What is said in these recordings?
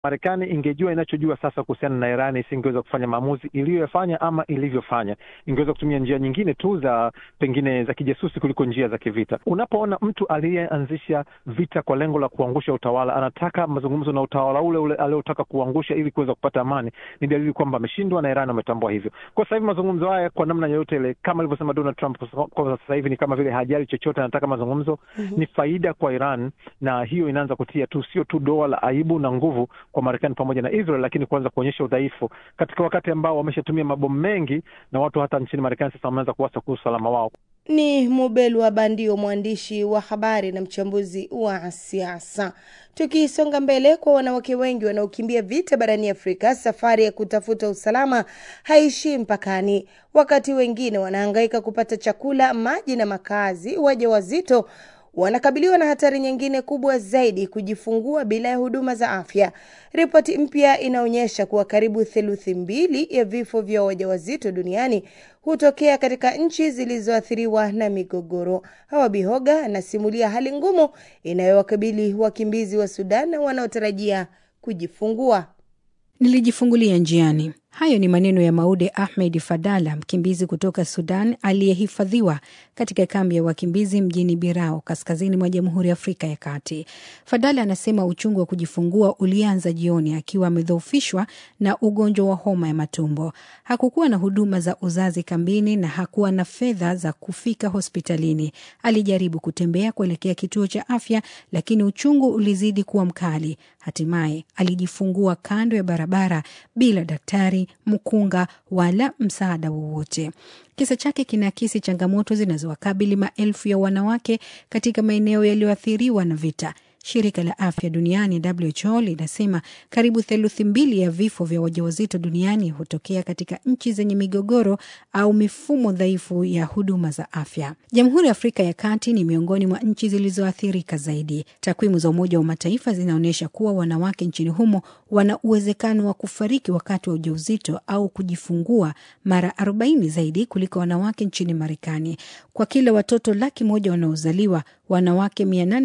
Marekani ingejua inachojua sasa kuhusiana na Iran isingeweza kufanya maamuzi iliyoyafanya ama ilivyofanya. Ingeweza kutumia njia nyingine tu za pengine za kijasusi kuliko njia za kivita. Unapoona mtu aliyeanzisha vita kwa lengo la kuangusha utawala anataka mazungumzo na utawala ule ule aliotaka kuangusha ili kuweza kupata amani, ni dalili kwamba ameshindwa na Iran wametambua hivyo. Kwa sasa hivi mazungumzo haya kwa namna yoyote ile, kama alivyosema Donald Trump, kwa sasa hivi ni kama vile hajali chochote, anataka mazungumzo mm -hmm. Ni faida kwa Iran, na hiyo inaanza kutia tu sio tu doa la aibu na nguvu kwa Marekani pamoja na Israel, lakini kuanza kuonyesha udhaifu katika wakati ambao wameshatumia mabomu mengi na watu hata nchini Marekani sasa wameanza kuwasa kuhusu usalama wao. Ni Mubelwa Bandio, mwandishi wa habari na mchambuzi wa siasa. Tukisonga mbele, kwa wanawake wengi wanaokimbia vita barani Afrika, safari ya kutafuta usalama haishii mpakani. Wakati wengine wanahangaika kupata chakula, maji na makazi, wajawazito wanakabiliwa na hatari nyingine kubwa zaidi, kujifungua bila ya huduma za afya. Ripoti mpya inaonyesha kuwa karibu theluthi mbili ya vifo vya wajawazito duniani hutokea katika nchi zilizoathiriwa na migogoro. Hawa Bihoga anasimulia hali ngumu inayowakabili wakimbizi wa Sudan wanaotarajia kujifungua. Nilijifungulia njiani. Hayo ni maneno ya Maude Ahmed Fadala, mkimbizi kutoka Sudan aliyehifadhiwa katika kambi ya wakimbizi mjini Birao, kaskazini mwa Jamhuri ya Afrika ya Kati. Fadala anasema uchungu wa kujifungua ulianza jioni akiwa amedhoofishwa na ugonjwa wa homa ya matumbo. Hakukuwa na huduma za uzazi kambini na hakuwa na fedha za kufika hospitalini. Alijaribu kutembea kuelekea kituo cha afya, lakini uchungu ulizidi kuwa mkali. Hatimaye alijifungua kando ya barabara bila daktari mkunga wala msaada wowote. Kisa chake kinaakisi changamoto zinazowakabili maelfu ya wanawake katika maeneo yaliyoathiriwa na vita. Shirika la afya duniani WHO linasema karibu theluthi mbili ya vifo vya wajawazito duniani hutokea katika nchi zenye migogoro au mifumo dhaifu ya huduma za afya. Jamhuri ya Afrika ya Kati ni miongoni mwa nchi zilizoathirika zaidi. Takwimu za Umoja wa Mataifa zinaonyesha kuwa wanawake nchini humo wana uwezekano wa kufariki wakati wa ujauzito au kujifungua mara 40 zaidi kuliko wanawake nchini Marekani. Kwa kila watoto laki moja wanaozaliwa wanawake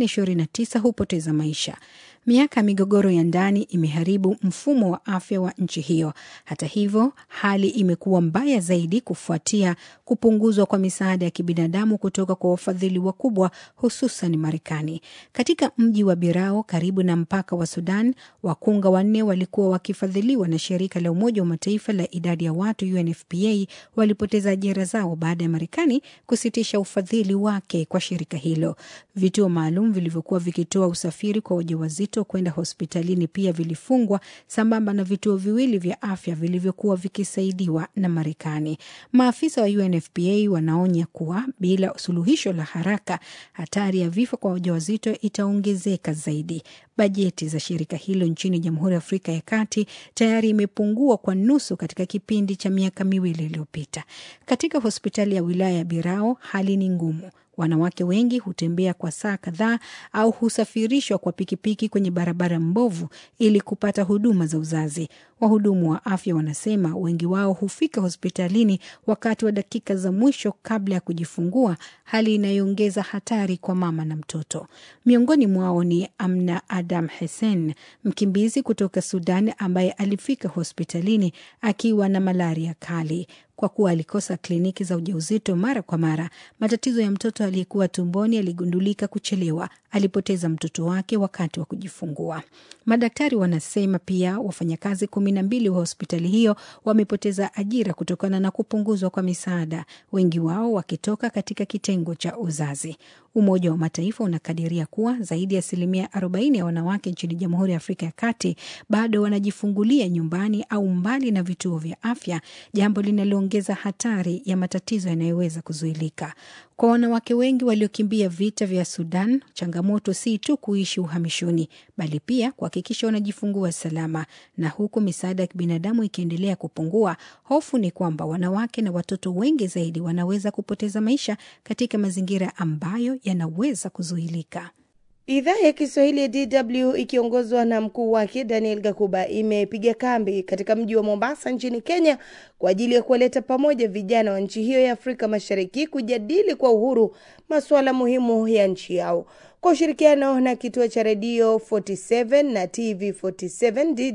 829 hupoteza maisha. Miaka ya migogoro ya ndani imeharibu mfumo wa afya wa nchi hiyo. Hata hivyo, hali imekuwa mbaya zaidi kufuatia kupunguzwa kwa misaada ya kibinadamu kutoka kwa wafadhili wakubwa, hususan Marekani. Katika mji wa Birao karibu na mpaka wa Sudan, wakunga wanne walikuwa wakifadhiliwa na shirika la Umoja wa Mataifa la idadi ya watu UNFPA walipoteza ajira zao baada ya Marekani kusitisha ufadhili wake kwa shirika hilo. Vituo maalum vilivyokuwa vikitoa usafiri kwa wajawazito kwenda hospitalini pia vilifungwa sambamba na vituo viwili vya afya vilivyokuwa vikisaidiwa na Marekani. Maafisa wa UNFPA wanaonya kuwa bila suluhisho la haraka, hatari ya vifo kwa wajawazito itaongezeka zaidi. Bajeti za shirika hilo nchini Jamhuri ya Afrika ya Kati tayari imepungua kwa nusu katika kipindi cha miaka miwili iliyopita. Katika hospitali ya wilaya ya Birao hali ni ngumu. Wanawake wengi hutembea kwa saa kadhaa au husafirishwa kwa pikipiki kwenye barabara mbovu ili kupata huduma za uzazi. Wahudumu wa afya wanasema wengi wao hufika hospitalini wakati wa dakika za mwisho kabla ya kujifungua, hali inayoongeza hatari kwa mama na mtoto. Miongoni mwao ni Amna Adam Hussein, mkimbizi kutoka Sudan ambaye alifika hospitalini akiwa na malaria kali. Kwa kuwa alikosa kliniki za ujauzito mara kwa mara, matatizo ya mtoto aliyekuwa tumboni yaligundulika kuchelewa. Alipoteza mtoto wake wakati wa kujifungua. Madaktari wanasema pia wafanyakazi kumi na mbili wa hospitali hiyo wamepoteza ajira kutokana na kupunguzwa kwa misaada, wengi wao wakitoka katika kitengo cha uzazi. Umoja wa Mataifa unakadiria kuwa zaidi ya asilimia 40 ya wanawake nchini Jamhuri ya Afrika ya Kati bado wanajifungulia nyumbani au mbali na vituo vya afya, jambo linaloongeza hatari ya matatizo yanayoweza kuzuilika. Kwa wanawake wengi waliokimbia vita vya Sudan, changamoto si tu kuishi uhamishoni, bali pia kuhakikisha wanajifungua salama. Na huku misaada ya kibinadamu ikiendelea kupungua, hofu ni kwamba wanawake na watoto wengi zaidi wanaweza kupoteza maisha katika mazingira ambayo yanaweza kuzuilika. Idhaa ya Kiswahili ya DW ikiongozwa na mkuu wake Daniel Gakuba imepiga kambi katika mji wa Mombasa nchini Kenya kwa ajili ya kuwaleta pamoja vijana wa nchi hiyo ya Afrika Mashariki kujadili kwa uhuru masuala muhimu ya nchi yao. kwa ushirikiano na kituo cha redio 47 na TV 47